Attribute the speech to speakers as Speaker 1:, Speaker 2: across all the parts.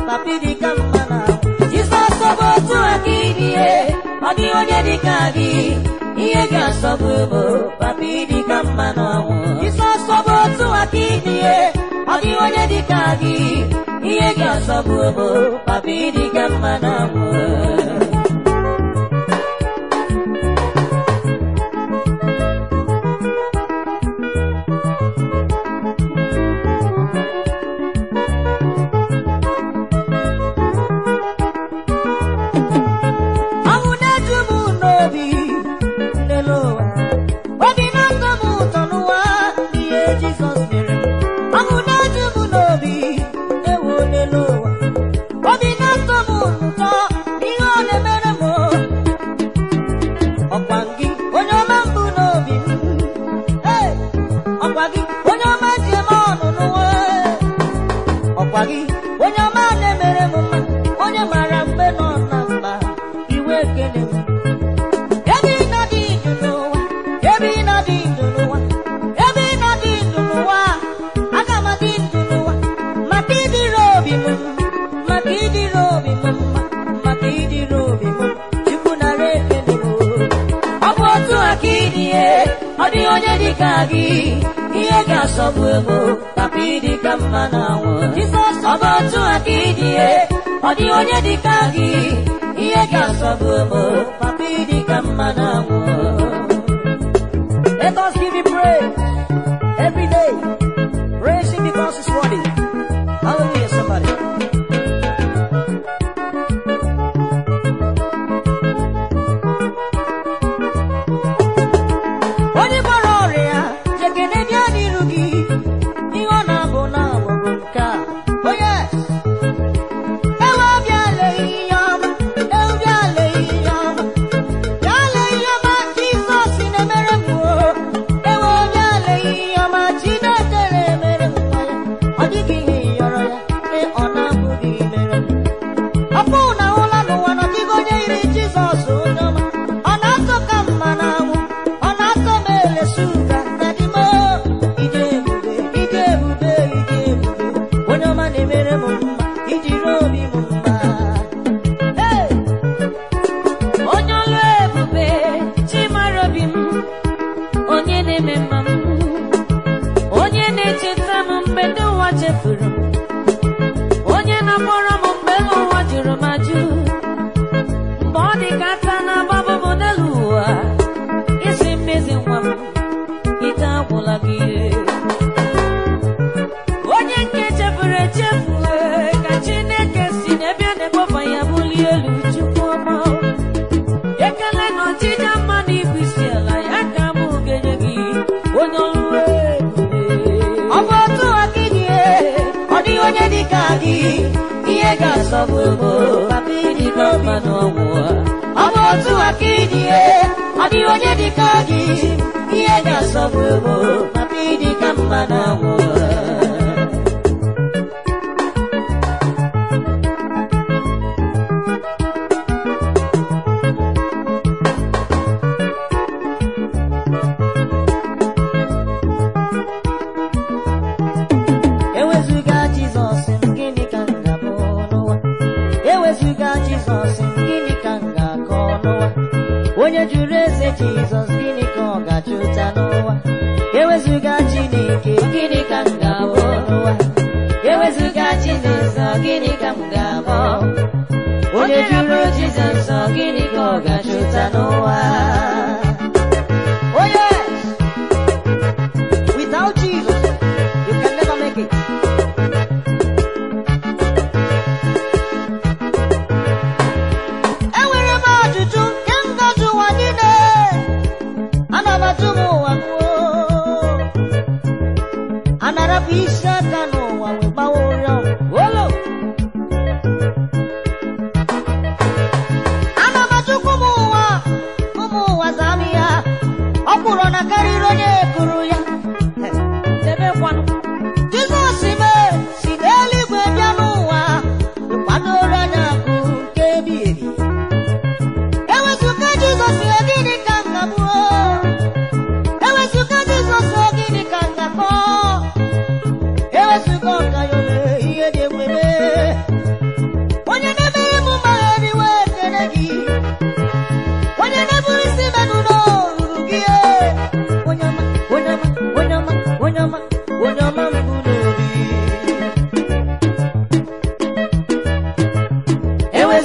Speaker 1: papi dị ka mma na Jizọs ọ bụ otu aka ịdịye ọ dịghị onye dị ka gị ihe ga-asọgbu bụ papi dị ka mma na ọnwụ Jizọs ọ bụ otu aka ịdịye ọ dịghị onye dị ka gị ihe ga-asọgbu bụ papi dị ka mma na ọnwụ ọnwụ na-eju m n'obi n'elu ụwa obi na-atọ m ụtọ n'ụwa ihe Jizọs mere m ọnwụ na-eju m n'obi ewu n'elu ụwa obi na-atọ m ụtọ ihe ọ na-emere m ọkwa gị onye ọma mbụ n'obi m Ee, ọkwa gị onye ọma ji eme ọnụ n'ụwa ọkwa gị onye ọma na-emere m mma onye mara mgbe nọ na mba iwe ekele m ebe ị nọ dị ndụ n'ụwa ebe ị nọ dị ndụ n'ụwa ebe ị nọ dị ndụ n'ụwa aga m adị ndụ n'ụwa maka ịdịrị obi m maka ịdịrị obi m mma maka ịdịrị obi m chukwu nara ekele m ọ bụ otu aka ịdịye ọ dịghị onye dị ka gị ihe ga-asọgbu ego papa ịdị ka mma na anwụ Jizọs ọ bụ otu aka ịdịye ọ dịghị onye dị ka gị ihe ga-asọgbu ego papa ịdị ka mma na anwụ Let us give him praise every day. Praise him because he's worthy. Hallelujah, somebody. onye gwara ọrịa jekene bịa n'iru gị ihe ọ na-abụ na-abụrụ nke a onye ewe bịa lee ihe ọma ewe bịa lee ihe ọma bịa lee ihe ọma jizọs na-emere m o ewe bịa lee ihe ọma chineke na-emere m nwa ya ọ dịghị ihe yọrọ ya ee ọ na-abụghị mere m ọpụ na ụla n'ụwa na ọdịghị onye yiri jizọs onye ọma ọ na-atọ ka mma na anwụ ọ na-atọ m elesu ụga na dịmo ije ebube ije ebube ije ebube onye ọma na-emere m mma ijiri obi m mma Hey! onye ọlụ ebube chimara obi m onye na-eme mma m onye na-echeta m mgbe ndị ụwa chefuru m onye na-akpọrọ m mgbe elu ụwa jụrụ m ajụ mgbe ọ dị ka ata na-agbabụ m n'elu ụwa isi mmezi nwa m ike agwụla gị onye nke chefuru echefu ee, ka chineke si n'ebe a na-ekpofa ya bulie elu chukwu ọma ekele na ọchịcha mma na ibu isi ala ya ka mụ ga-enye gị onye ọrụ ebube ọ bụ otu aka dị ọ dịghị onye dị ka gị ihe ga-asọgbu ego papa ịdị ka mma n'ọnwụ ọ bụ otu aka dị ọ dịghị onye dị ka gị ihe ga-asọgbu ego papa ịdị ka mma n'ọnwụ Ewezuga Jizọs m, gịnị ka m ga-abụ n'ụwa? Ewezuga Jizọs m, gịnị ka m ga-akọ n'ụwa? Onye jụrụ eze Jizọs, gịnị ka ọ ga-achụta n'ụwa? Ewezuga Chineke, gịnị ka m ga-abụ n'ụwa? Ewezuga Chineke, gịnị ka m ga-abụ? Onye jụrụ Jizọs, gịnị ka ọ ga-achụta n'ụwa? Oh yes! Without Jesus, you can never make it. Enwere m ajụjụ nke ngaji ụwa niile ana m ajụ m ụwa m oo.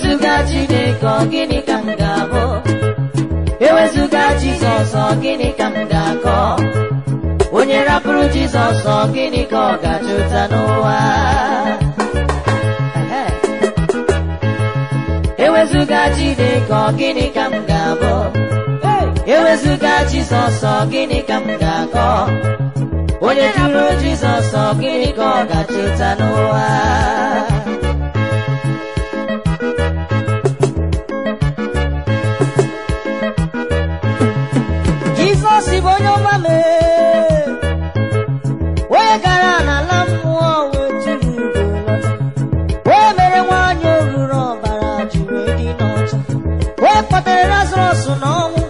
Speaker 1: Ewezuga Chineke ọ gịnị ka m ga-abụ? Ewezuga Jizọs ọ gịnị ka m ga-akọ? Onye rapụrụ Jizọs ọ gịnị ka ọ ga-achụta n'ụwa? Ehe. Ewezuga Chineke ọ gịnị ka m ga-abụ? Ewezuga Jizọs ọ gịnị ka m ga-akọ? Onye jụrụ Jizọs ọ gịnị ka ọ ga-achụta n'ụwa? Jizọs bụ onye ọma mee onye gara n'ala mmụọ wee jiri ugo lọta onye mere nwaanyị oruru ọbara jiri dị n'ọcha onye kpọtere Lazarọs n'ọnwụ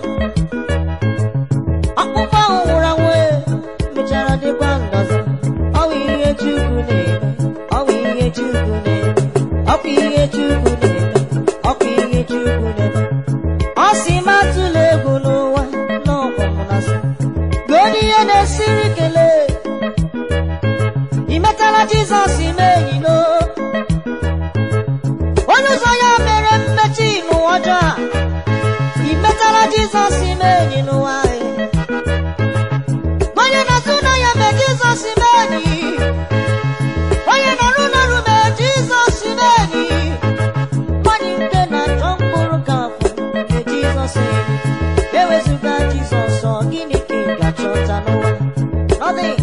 Speaker 1: ọkpụkpọ ahụ nwụrụ anwụ e, mechara dịkwa ndọzọ ọ bụ ihe Chukwu na-eme ọ bụ ihe Chukwu na-eme ọ bụ ihe Chukwu na-eme ọ bụ ihe Chukwu na-eme ọ sị m atụla egwu n'ụwa n'ọkwa m na-asị godi ihe na-esiri kelee ị metala Jizọs ime enyi no onye ụzọ ya mere mmechi n'ụwa ọjọọ a ị metala Jizọs ime enyi n'ụwa anyị onye na-atụ na ya mee Jizọs ime enyi onye nọrụ n'ọrụ mee Jizọs ime enyi nwanyị nke na-achọ mkpụrụ ka afọ mee Jizọs enyi ewezuga Jizọs ọ gịnị ka ị ga-achọta n'ụwa Nothing.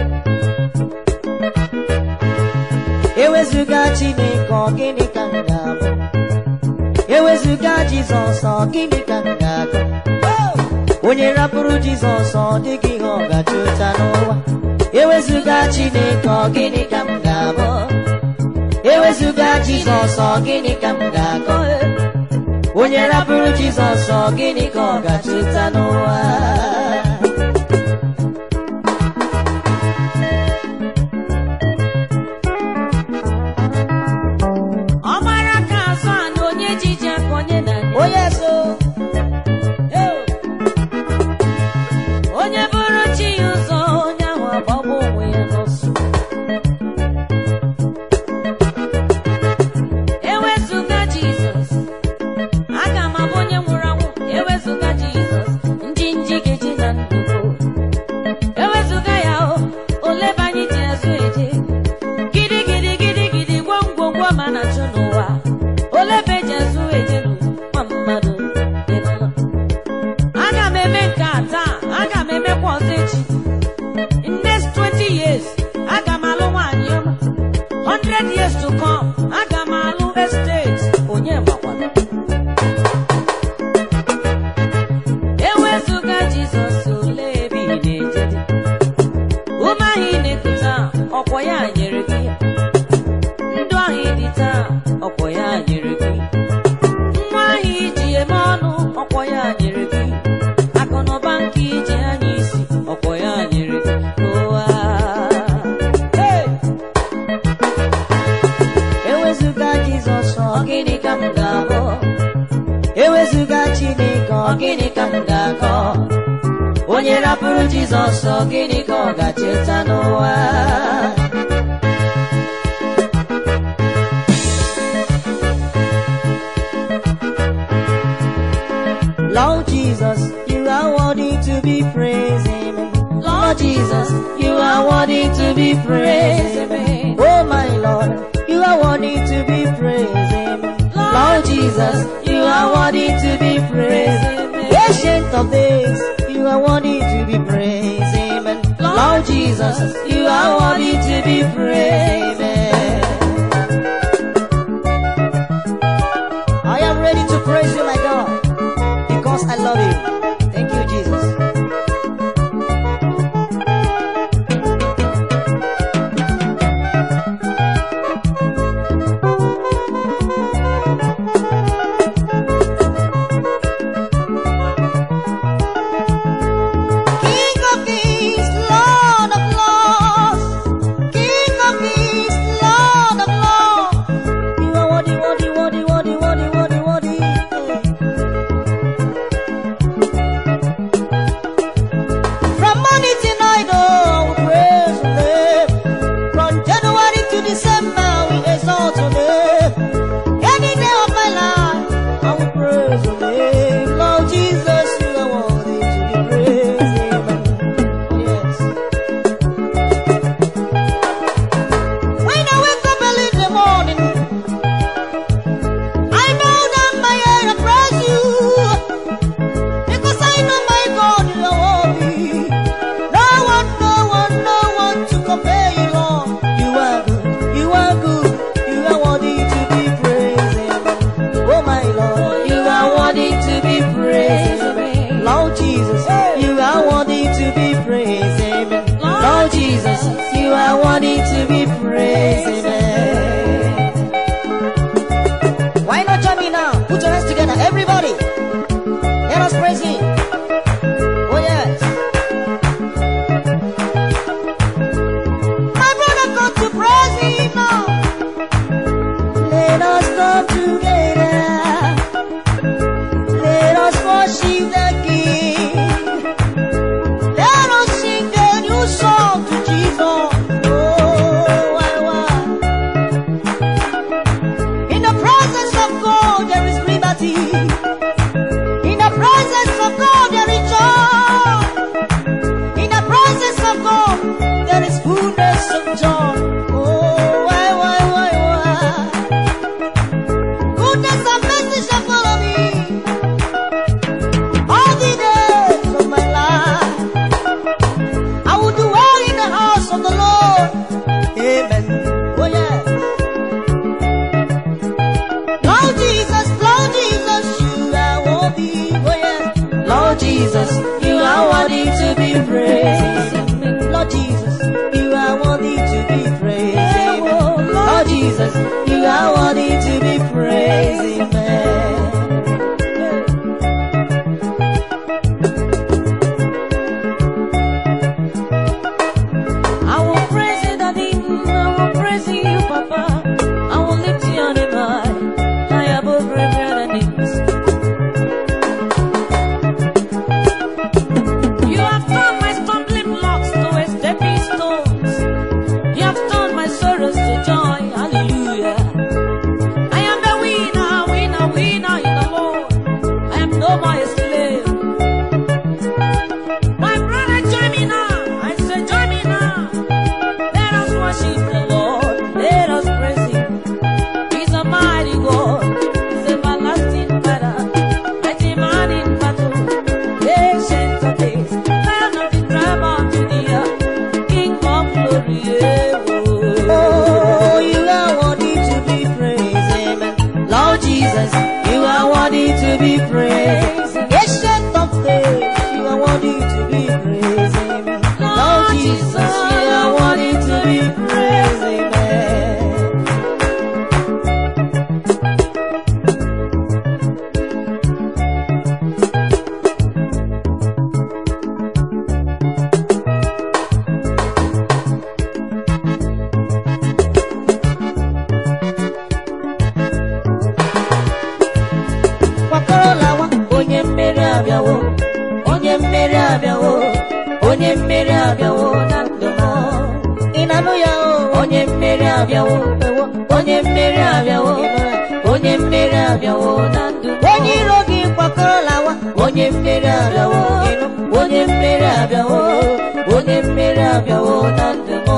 Speaker 1: ewezuga Chineke ọ gịnị ka m ga-abụ ewezuga Jizọs ọ gịnị ka m ga-agụ onye rapụrụ Jizọs ọ dịghị ihe ọ ga-achọta n'ụwa ewezuga Chineke ọ gịnị ka m ga-abụ ewezuga Jizọs ọ gịnị ka m ga-agụ onye rapụrụ Jizọs ọ gịnị ka ọ ga-achọta n'ụwa
Speaker 2: ọmara ka azụ a na onye jiji aka onye na
Speaker 1: onye so
Speaker 2: onye bụrụ chi ya ụzọ onye ahụ agbagbu onwe ya n'ọsọ ewezuga jizọs aga m abụ onye nwụrụ anwụ ewezuga jizọs ndị nji ga-eji na ndụgo ewezuga ya o olebe anyị ji azụ eje gidi gidi gidi gidi gwam gwam gwam a na-achụ n'ụwa olebe ji azụ eje n'ụwa mmadụ dị n'ụlọ aga m eme nke a taa aga m emekwa ọzọ echi in next 20 years aga m alụ nwaanyị ọma 100 years to come aga m alụ estate onye makwara ewezuga jizọs ole ebe ị na-eje ume ahụ ị na-eku taa ọkwa ya nyere gị ya ndụ ahụ ị dị taa ọkwa ya nyere gị nwa ahụ iji eme ọnụ ọkwa ya nyere gị akụnụba nke iji anya isi ọkwa ya nyere gị ụwa Hey!
Speaker 1: ewezuga Jizọs ọ gịnị ka m ga-abụ ewezuga Chineke ọ gịnị ka m ga-akọ onye rapụrụ Jizọs ọ gịnị ka ọ ga-cheta n'ụwa Lord Jesus, you are worthy to be praised. Amen. Lord Jesus, you are worthy to be praised. Amen. Oh my Lord, you are worthy to be praised. Amen. Lord Jesus, you are worthy to be praised. Ancient of days, you are worthy to be praised. Amen. Lord Jesus, you are worthy to be praised. Amen. I am ready to praise you, my God, because I love you. Thank you, Jesus. King of kings, Lord of lords. King of kings, Lord of lords. You are worthy, worthy, worthy, worthy, worthy, worthy, worthy. worship the King. Let us sing a new song to Jesus. Oh, why, why? In the presence of God, there is liberty. In the presence of God, there is joy. In the presence of God, there is fullness of joy. Oh, why, why, why, why? Goodness and mercy shall follow me all the days of my life. I will dwell in the house of the Lord. Amen. Oh, yeah. Lord Jesus, Lord Jesus, you are worthy. Oh, yeah. Lord Jesus, you are worthy to be praised. Lord Jesus, you are worthy to be praised. Amen. Lord Jesus, you are worthy to be praised. Amen.
Speaker 2: I will praise you, Daddy. I will praise you, Papa. I will lift you on high, high above every other names. You have turned my stumbling blocks to a stepping stones. You have turned my sorrows to joy. Hallelujah. I am the winner, winner, winner in the Lord. I am no more a slave. My brother, join me now. I say, join me now. Let us worship the Lord. Let us praise Him. He's a mighty God. He's everlasting Father. Mighty man in battle. Ancient of days. Lion of the tribe of Judah. King of glory. yeah, oh.
Speaker 1: Oh, you are worthy to be praised. Amen. Lord Jesus, you are worthy to be praised. Ancient of days, you are worthy to be praised. Amen. Lord Jesus, you are worthy to be praised. Amen. Kwakọrọlawa, onye mmeri abịawo, onye mmeri abịawo, onye mmeri abịawo na ndụ m. Ị na-anụ ya o, onye mmeri abịawo, ewo, onye mmeri abịawo, onye mmeri abịawo na ndụ m. Onye iro gị kwakọrọlawa, onye mmeri abịawo, ịnụ, onye mmeri abịawo, onye mmeri abịawo na ndụ m.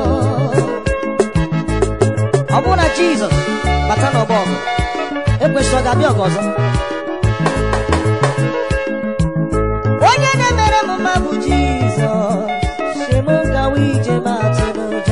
Speaker 1: Ọ bụrụ na Jizọs bata n'ọgbọ ọgụ, ekwesịrị ọ ga-abịa ọgụ ọzọ. onye na-emere m mma bụ jizọs si m gawa ije ma atụ n'ụjọ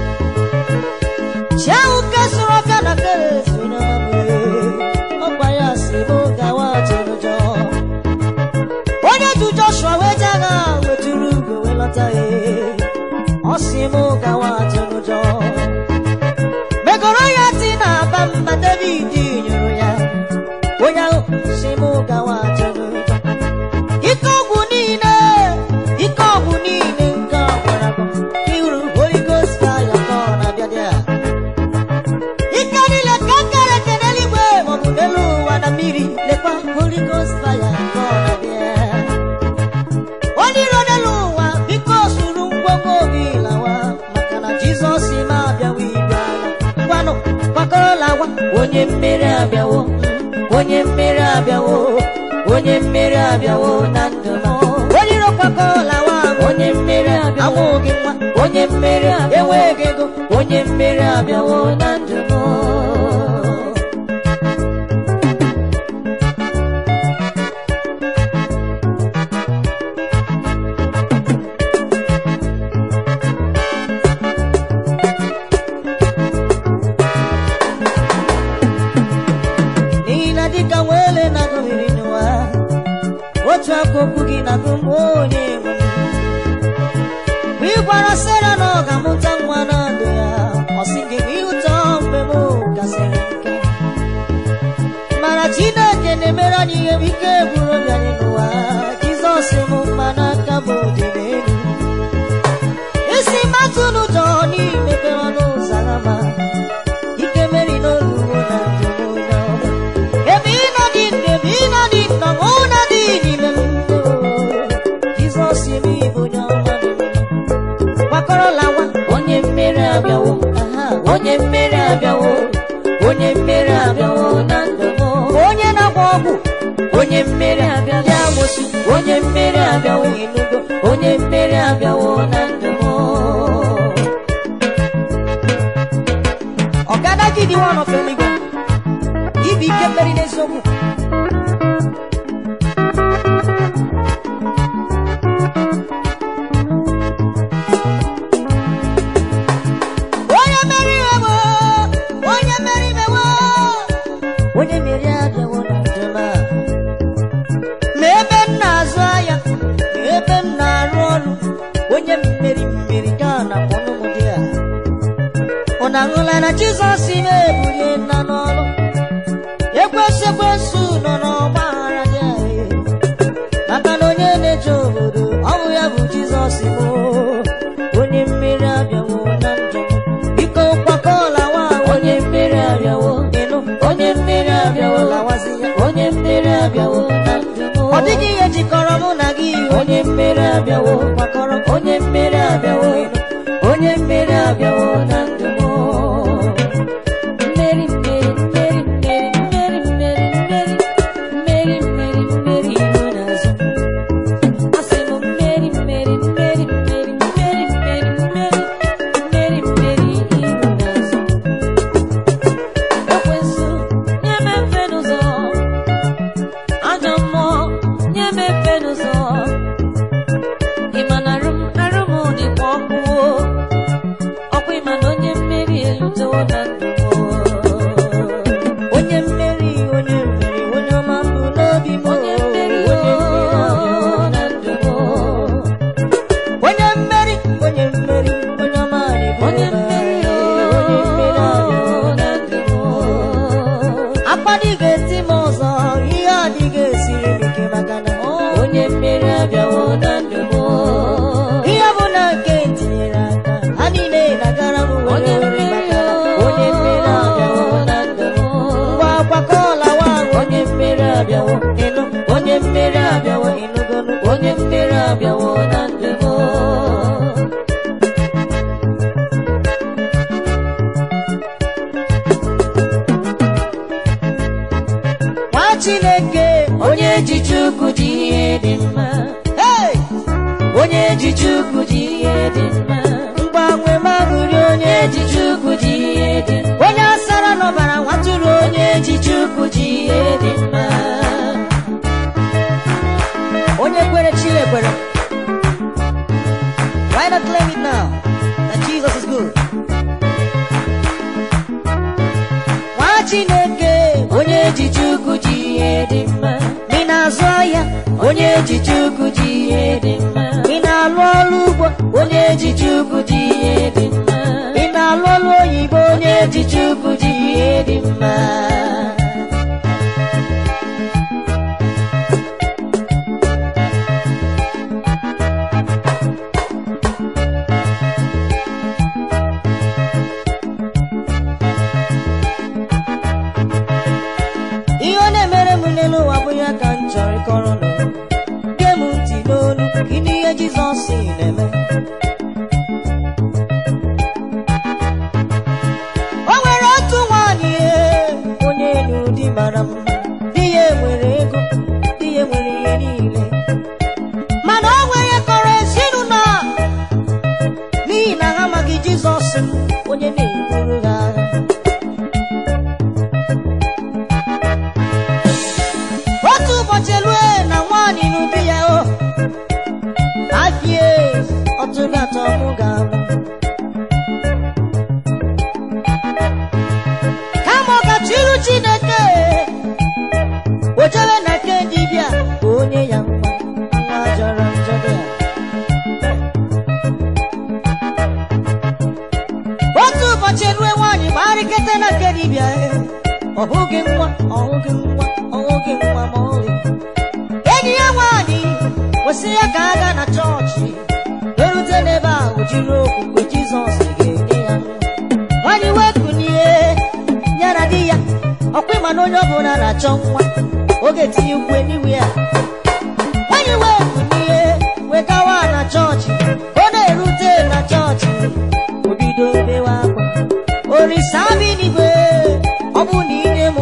Speaker 1: chi ahụ kesụrụ ọbịa na keresu ọgba ya si m gawa atụ n'ụjọ onye ju joshua wee je agha wetụrụ ugo wee lọta ya ọ si m gawa atụ n'ụjọ megoro ya ti na aba mba david nyụrụ ya onye ahụ si m gawa atụ n'ụjọ ike ọgwụ niile ike ọgwụ niile nke ọgbara iru Holy Ghost fire ka ọ na-abịa dị a. ike niile ka kere eke n'eluigwe maọbụ n'elu ụwa na mmiri lekwa Holy Ghost fire ka ọ na-abịa onye iro n'elu ụwa biko suru ngwongwo gị lawa maka na Jizọs ma abịawa igwe agha ngwanụ gbakọrọlawa onye mmeri abịawo onye mmeri abịawo onye mmeri abịawo na ndụ m onye iro kwakọrọlawa onye mmeri abịawo amụghị nwa onye mmeri enweghị ego onye mmeri abịawo na ndụ m n'ihi na dịka nwele na-agụghịrị n'ụwa otu aka okwu gị na-agụ m onye nwe m mgbe ị gwara sera na ọ ga-amụta nwa na ndụ ya ọ sị gị ihe ụtọ mgbe m gasịrị nke mana chineke na-emere anyị ihe bụ ike gwụrụ obi anyị n'ụwa jizọs m mma n'aka m dị n'elu isi mmatụ n'ụjọ n'imepere ọnụ ụzọ ama ike meri n'oluwo na njem onye ọma ebe ị nọ dị ndụ ebe ị nọ dị nnọ ma ọ na dị
Speaker 2: abịawo na ndụ m
Speaker 1: onye na-agba ọgwụ
Speaker 2: onye mmeri abịawo
Speaker 1: ndị amosu
Speaker 2: onye mmeri abịawo
Speaker 1: enugo
Speaker 2: onye mmeri abịawo na ndụ m
Speaker 1: ọgada gị dị nwa ọfọ eluigwe ibi ike mmeri n'eziokwu onye mmeri imewo onye mmeri imewo onye mmeri abịawo na njem a ma ebe m na-azụ ahịa ma ebe m na-arụ ọrụ onye mmeri mmeri ka a na-akpọ n'ụmụ dị a ọ na-ahụla na jizọs na-ebulie nna n'ọrụ ekwesị ekwesị nọ n'ọgba aghara dị anyị maka na onye na-eche obodo ọ bụ ya bụ jizọs bụ onye mmeri abịawo na njem biko kwakọọla nwa
Speaker 2: onye mmeri abịawo
Speaker 1: ịnụ
Speaker 2: onye mmeri abịawo
Speaker 1: lawazi ya
Speaker 2: onye mmeri abịawo na ndụ m
Speaker 1: ọ dịghị ihe jikọrọ mụ na gị
Speaker 2: onye mmeri abịawo
Speaker 1: kwakọrọ
Speaker 2: onye mmeri abịawo onye mmeri abịawo na ndụ m mmeri mmeri mmeri mmeri mmeri mmeri mmeri mmeri mmeri mmeri iru n'azụ asị m mmeri mmeri mmeri mmeri mmeri mmeri mmeri mmeri mmeri iru n'azụ ekwensu nye m efe n'ụzọ ajọ mmụọ nye m efe n'ụzọ ịma na arụ m arụ m dịkwa ọkụ o. ọkwa ịma na onye mmeri elutewo na ndụ m o.
Speaker 1: onye mmeri onye mmeri onye ọma mbụ n'obi m
Speaker 2: onye mmeri o na ndụ m o.
Speaker 1: onye mmeri onye mmeri onye ọma na-ebu
Speaker 2: onye
Speaker 1: ụba.
Speaker 2: mmeri o
Speaker 1: onye mmeri ahụ.
Speaker 2: na ndụ m o.
Speaker 1: akpadịghị eti m ọzọ ihe adịghị esiri m ike maka na
Speaker 2: onye mmeri abịawo na ndụ m o.
Speaker 1: ihe bụ na nke tinyere aka ha niile na-agara m were
Speaker 2: onye
Speaker 1: were
Speaker 2: mmeri
Speaker 1: maka na
Speaker 2: o
Speaker 1: onye mmeri abịawo
Speaker 2: na ndụ m o.
Speaker 1: ngwa akwakọọla nwa ahụ
Speaker 2: onye mmeri abịawo
Speaker 1: ịnụ
Speaker 2: onye mmeri abịawo
Speaker 1: ịnụgonu
Speaker 2: onye mmeri abịawo na ndụ m o.
Speaker 1: nwa chineke
Speaker 2: onye ji chukwu ji ihe dị mma
Speaker 1: hey!
Speaker 2: onye ji chukwu ji ihe dị mma
Speaker 1: mgbanwe maṅụri onye
Speaker 2: onye ji chukwu ji ihe dị mma
Speaker 1: onye asara n'ọbara nwatụrụ onye
Speaker 2: onye ji chukwu ji ihe dị mma
Speaker 1: onye kwere chi ekwere why not claim it now that jesus is good nwa chineke
Speaker 2: onye ji chukwu ji ihe dị mma
Speaker 1: ị na-azụ ahịa
Speaker 2: onye ji chukwu ji ihe dị mma
Speaker 1: ị na-alụ ọrụ ugbo
Speaker 2: onye ji chukwu ji ihe dị mma
Speaker 1: ị na-alụ ọrụ oyibo onye
Speaker 2: onye ji chukwu ji ihe dị mma
Speaker 1: ihe ọ na-emere m n'elu ụwa bụ ya ka m chọrọ ịkọrọ nụ gee m ntị n'olu gịnị ihe jizọs na-eme o nwere otu nwaanyị ee, onye enu di mara mma di ya nwere ego di ya nwere ihe niile mana o nwere kọrọ ezinụlọ a, n'ihi na ha amaghị jizọs onye na-eburu ha agha otu ụbọchị lue na nwaanyị n'ubi ya o afie ọtụrụ atọ mụ ga-amụ kama ọ gachiru chineke o jebe na nke dibịa ka onye ya nwa nwa jọrọ njọ dị a otu ụbọchị rue nwaanyị gbarịkete na nke dibịa e, ọ hụghị nwa ọ hụghị nwa ọ hụghị nwa ma ọlị enyi ya nwaanyị kwesịrị ya ka a gaa na chọọchị erute n'ebe ahụ jiri okwukwe jizọs ga-enye ya nwa nwaanyị wee kunie ya na di ya ọkwa ịma na onye ọbụla na-achọ nwa oge tinye ukwe n'iwe ya nwaanyị wee kunie wee gawa na chọọchị ọ na-erute na chọọchị o bido bewe akwa orisa bi n'igwe ọ bụ na inye m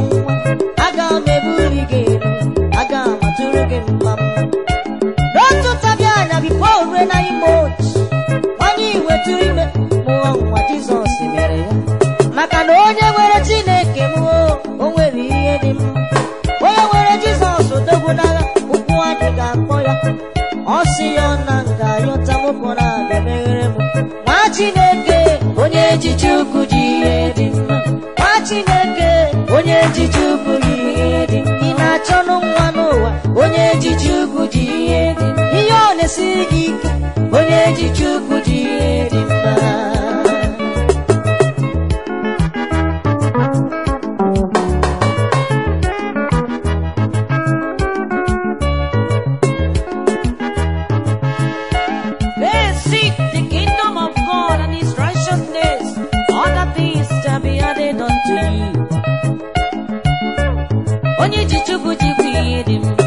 Speaker 1: gị mma mma n'otu ntabi anya bifo rue na ime ochi nwanyị wetu ime mụọ nwa jizọs mere ya maka na onye nwere chineke m o o nwere ihe dị mma onye nwere jizọs odogwu n'agha ụkwụ adịghị akpọ ya ọ sị ya ọ na nga yọta mụpụ na abịa meghere m nwa chineke onye ji chukwu ji ihe dị mma nwa chineke onye ji chukwu ji ihe dị mma ị na-achọnụ nwa n'ụwa onye ji chukwu ji ihe dị mma ihe ọ na-esiri gị ike onye ji chukwu ji ihe dị mma
Speaker 2: They seek the kingdom of God and his righteousness. Other things shall be added unto you. Onye ji Chukwu ji bụ ihe dị mma.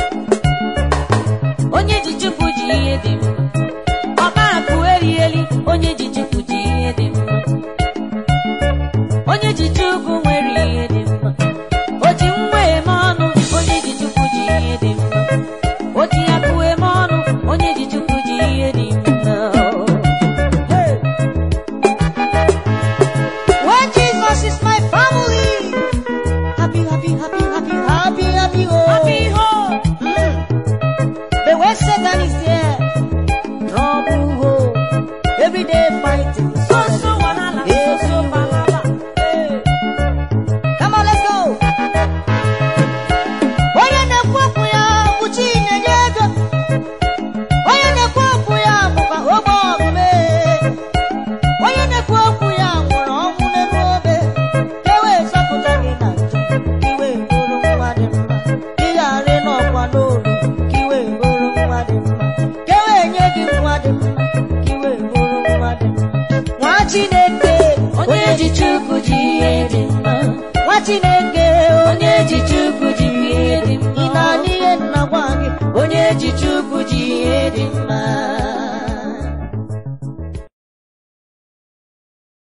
Speaker 2: Onye ji Chukwu ji ihe dị mma. Ọba akụ erieli, onye ji Chukwu ji ihe dị mma. Onye ji Chukwu nwere ihe dị mma. O ji nwa eme ọnụ, onye ji Chukwu ji ihe dị mma. O ji akụ eme ọnụ, onye ji Chukwu ji ihe dị mma.
Speaker 1: Hey. When Jesus is my family, happy, happy, happy, happy, happy, happy, oh.
Speaker 2: Happy home.
Speaker 1: Mm. But when Satan is there, trouble, oh. Every day fighting.
Speaker 2: So so wahala, so so wahala.
Speaker 1: Hey. Come on, let's go. Onye na-ekwu okwu ya bụ Chinenye ego. Onye na-ekwu okwu ya bụkwa ogbe ọgụme. Onye na-ekwu okwu ya nwụrụ ọnwụ n'elu obe. Ka e wee zọpụta gị na njọ, ka i wee bụrụ nwa dị mma. Ka ị ghara ịnọkwa n'olu, ka i wee bụrụ nwa dị mma. Ka e wee nye gị nwa dị mma, ka i wee bụrụ nwa dị mma. Nwa Chineke,
Speaker 2: Onye ji Chukwu ji ihe dị mma.
Speaker 1: nwa Chineke,
Speaker 2: Onye ji Chukwu ji ihe dị
Speaker 1: ị
Speaker 2: mma.
Speaker 1: na-anụ ihe nna gwa gị
Speaker 2: Onye ji Chukwu ji ihe dị mma.